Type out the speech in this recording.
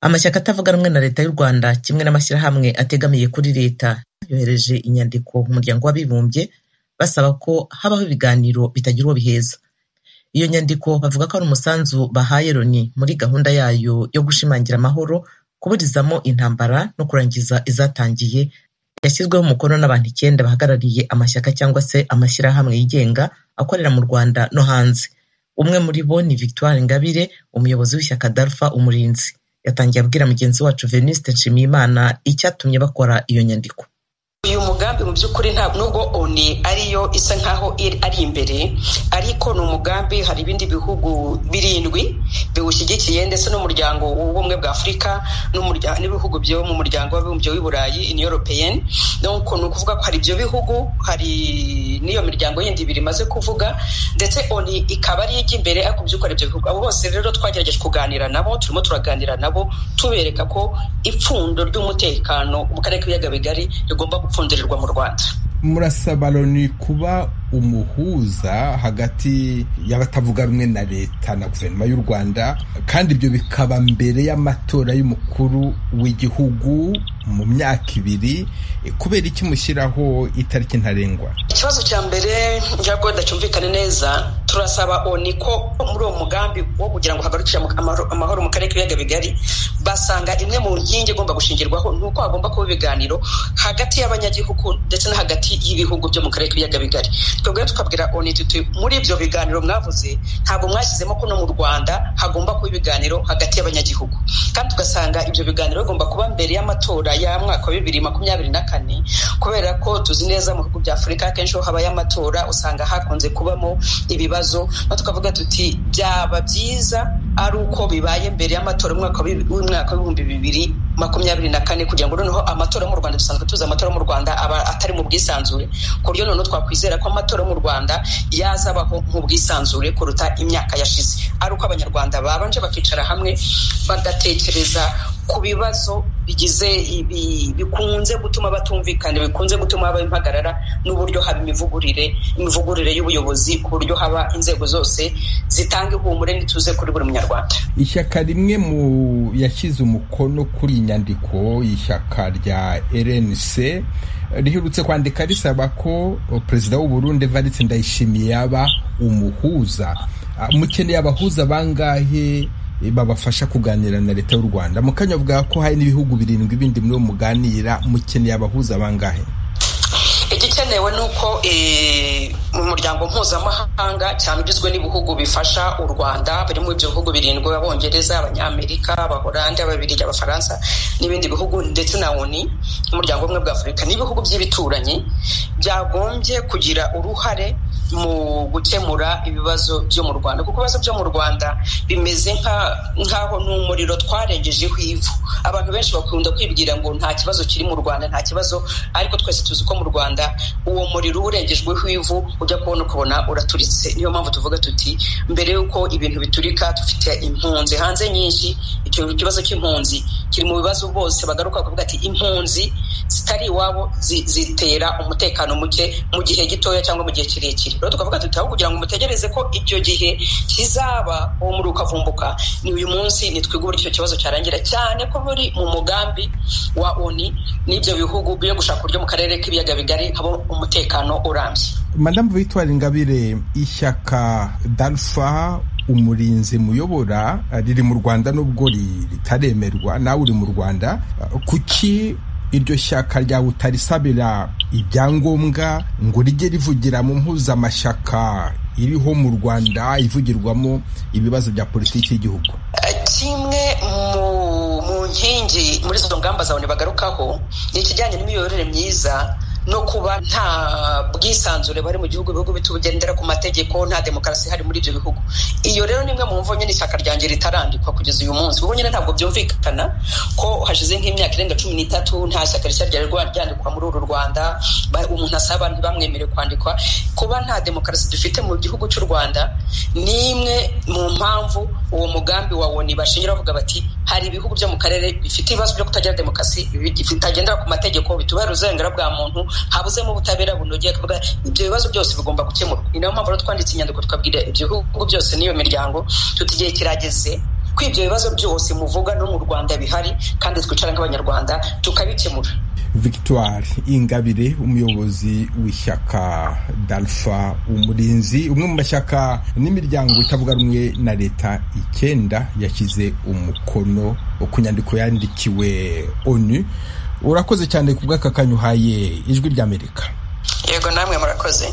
Amashyaka atavuga rumwe na Leta y'u Rwanda kimwe n'amashyirahamwe ategamiye kuri Leta yohereje inyandiko mu muryango w'abibumbye basaba ko habaho ibiganiro bitagira uwo biheza. Iyo nyandiko bavuga ko ari umusanzu bahaye Loni muri gahunda yayo yo gushimangira amahoro, kuburizamo intambara no kurangiza izatangiye, yashyizweho umukono n'abantu icyenda bahagarariye amashyaka cyangwa se amashyirahamwe yigenga akorera mu Rwanda no hanze. Umwe muri bo ni Victoire Ingabire, umuyobozi w'ishyaka Dalpha Umurinzi. Yatangiye abwira mugenzi wacu Venuste Nshimiyimana icyatumye bakora iyo nyandiko. uyu mugambi mu by'ukuri nta nubwo oni ariyo isa nkaho iri- ari imbere ariko ni umugambi hari ibindi bihugu birindwi biwushyigikiye ndetse n'umuryango w'ubumwe bwa afurika n'umurya- n'ibihugu byo mu muryango w'abibumbye w'i burayi in european nuko ni ukuvuga ko hari ibyo bihugu hari n'iyo miryango yindi ibiri imaze kuvuga ndetse oni ikaba ari ijya imbere ariko mu by'ukuri ibyo bihugu abo bose rero twagerageje kuganira nabo turimo turaganira nabo tubereka ko ipfundo ry'umutekano mu karere k'ibiyaga bigari rigomba gupfundirirwa mu rwanda murasaba loni kuba umuhuza hagati y'abatavuga rumwe na leta na guverinoma y'u rwanda kandi ibyo bikaba mbere y'amatora y'umukuru w'igihugu mu myaka ibiri Eh, kubera iki mushyiraho itariki ntarengwa ikibazo cya mbere ntabwo kidacyumvikane neza turasaba oni ko muri uwo mugambi wo kugira ngo hagarukire amu- amahoro- amahoro mu karere k'ibiyaga bigari basanga imwe mu nkingi igomba gushingirwaho ni uko hagomba kuba ibiganiro hagati y'abanyagihugu ndetse no hagati y'ibihugu byo mu karere k'ibiyaga bigari twebwe tukabwira oni tuti muri ibyo biganiro mwavuze ntabwo mwashyizemo ko no mu rwanda hagomba kuba ibiganiro hagati y'abanyagihugu kandi tugasanga ibyo biganiro bigomba kuba mbere y'amatora ya mwaka wa bibiri makumyabiri na kane kubera ko tuzi neza mu bihugu bya afurika akenshi iyo habaye amatora usanga hakunze kubamo ibibazo no tukavuga tuti byaba byiza ari uko bibaye mbere y'amatora y'umwaka wa bibiri- w'umwaka w'ibihumbi bibiri makumyabiri na kane kugira ngo noneho amatora yo mu rwanda dusanzwe tuzi amatora yo mu rwanda aba atari mu bwisanzure ku buryo noneho twakwizera ko amatora yo mu rwanda yazabaho mu bwisanzure kuruta imyaka yashize ari uko abanyarwanda babanje bakicara hamwe bagatekereza ku bibazo bigize ibi bikunze gutuma batumvikana bikunze gutuma habaho impagarara n'uburyo haba imivugurire imivugurire y'ubuyobozi ku buryo haba inzego zose zitanga ihumure n'ituze kuri buri munyarwanda ishyaka rimwe mu yashyize umukono kuri iyi nyandiko y'ishyaka rya rnc riherutse kwandika risaba ko o, perezida w'u Burundi Evariste Ndayishimiye yaba umuhuza Ah, mukeneye abahuza bangahe eh, babafasha kuganira na leta y'u Rwanda mukanya avuga ko hari n'ibihugu birindwi bindi muri uwo muganira mukeneye abahuza bangahe igikenewe ni uko eh, mu muryango mpuzamahanga cyane ugizwe n'ibihugu bifasha u rwanda birimo ibyo bihugu birindwi abongereza abanyamerika abahorandi ababiligi abafaransa n'ibindi bihugu ndetse na oni n'umuryango ubumwe bwa afurika n'ibihugu by'ibituranyi byagombye kugira uruhare mu gukemura ibibazo byo mu rwanda kuko ibibazo byo mu rwanda bimeze nka- nk'aho ni umuriro twarengejeho ivu abantu benshi bakunda kwibwira ngo nta kibazo kiri mu rwanda nta kibazo ariko twese tuzi ko mu rwanda uwo muriro uba urengejweho ivu ujya kubona ukabona uraturitse niyo mpamvu tuvuga tuti mbere y'uko ibintu biturika dufite impunzi hanze nyinshi icyo kibazo cy'impunzi kiri mu bibazo bose bagaruka kuvuga ati impunzi zitari iwabo zi- zitera umutekano muke mu gihe gitoya cyangwa mu gihe kirekire rero tukavuga tuti aho kugira ngo mutegereze ko icyo gihe kizaba uwo muri ukavumbuka ni uyu munsi nitwige uburyo icyo kibazo cyarangira cyane ko muri mu mugambi wa oni n'ibyo bihugu byo gushaka uburyo mu karere k'ibiyaga bigari haba umutekano urambye madamu victoire ingabire ishyaka dalfa umurinzi muyobora riri mu rwanda nubwo ri- ritaremerwa nawe uri mu rwanda kuki iryo shyaka ryawe utarisabira ibyangombwa ngo rijye rivugira mu mpuzamashyaka iriho mu rwanda ivugirwamo ibibazo bya politiki y'igihugu kimwe mu mu nkingi muri izo ngamba zawe bagarukaho ni ikijyanye n'imiyoborere myiza no kuba nta bwisanzure bari mu gihugu ibihugu bitugendera ku mategeko nta demokarasi ihari muri ibyo bihugu iyo rero ni imwe mu mvu nyine ishyaka ryanjye ritarandikwa kugeza uyu munsi kuko nyine ntabwo byumvikana ko hashize nk'imyaka irenga cumi n'itatu nta shyaka rishya ryari rwa- ryandikwa muri uru rwanda ba- umuntu asaba ntibamwemere kwandikwa kuba nta demokarasi dufite mu gihugu cy'u rwanda ni imwe mu mpamvu uwo mugambi wa woni bashingira bavuga bati hari ibihugu byo mu karere bifite ibibazo byo kutagira demokarasi bi- bitagendera ku mategeko bitubera uburenganzira bwa muntu habuzemo ubutabera bunogeye kuvuga ibyo bibazo byose bigomba gukemurwa ni nayo mpamvu rero twanditse inyandiko twabwira ibyo bihugu byose n'iyo miryango tuti igihe kirageze ko ibyo bibazo byose muvuga no mu rwanda bihari kandi twicara nk'abanyarwanda tukabikemura victoire ingabire umuyobozi w'ishyaka dalfa umurinzi umwe mu mashyaka n'imiryango itavuga rumwe na leta icyenda yashyize umukono ku nyandiko yandikiwe onu urakoze cyane ku bw'aka kanya uhaye ijwi ry'amerika yego namwe murakoze